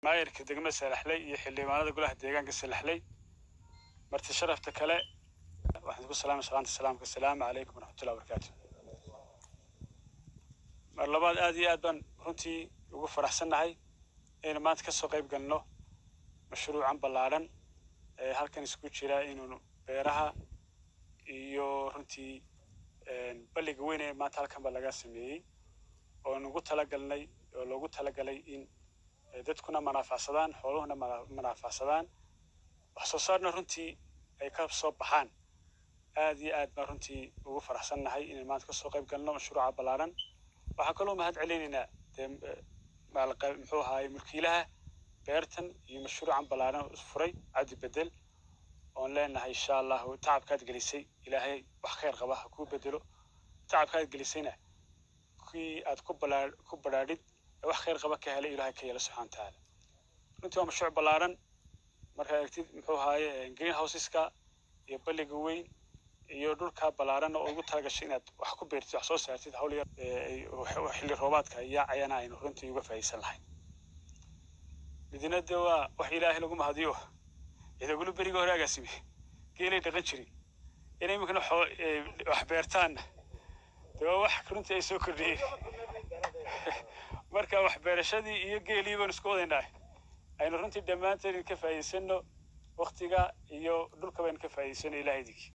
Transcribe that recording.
maayirka degmada salaxley iyo xildhibaanada golaha deegaanka salaxley marti sharafta kale waxaan ku salaamay salaanta salaamka asalaamu calaykum waraxmatullahi wabarakaatu mar labaad aad iyo aad baan runtii ugu faraxsannahay inaynu maanta kasoo qayb galno mashruucan ballaadhan ee halkan isku jira inuu beeraha iyo runtii balliga weyn ee maanta halkan ba laga sameeyey oo nugu talagalnay oo loogu talagalay in dadkuna manaafacsadaan xooluhuna manaafacsadaan wax soo saarna runtii ay ka soo baxaan aad iyo aad baan runtii ugu faraxsannahay inaan maanta kasoo qayb galno mashruuca ballaadhan waxaan kaloo mahad celinaynaa dee muxuu ahaay mulkiilaha beertan iyo mashruucan ballaadhan furay cabdi bedel oon leenahay insha allahu tacabkaad gelisay ilaahay wax khayr qaba ha kuu bedelo tacabkaad gelisayna kii aad ku balaa ku badhaadhid ee wax khayr qaba ka helay ilaahay ka yeela subxana watacaala runtii waa mashruuc ballaadhan markaad aragtid muxuu ahaaye green houseska iyo balliga weyn iyo dhulka ballaadhan oo ugu talagashay inaad wax ku beertid wax soo saartid hawl yar xilli roobaadka yaacayana aynu runtii uga faa'iidaysan lahayn midina de waa wax ilaahay lagu mahadiyo idaguna beriga hore agaasime geelay dhaqan jirin inay iminkana wax beertaanna de waa wax runtii ay soo kordhiyeen marka wax beerashadii iyo geelii baanu isku wadaynaa aynu runtii dhammaanteen ka faa'iidaysano waktiga iyo dhulka baynu ka faa'iidaysano ilahay idinki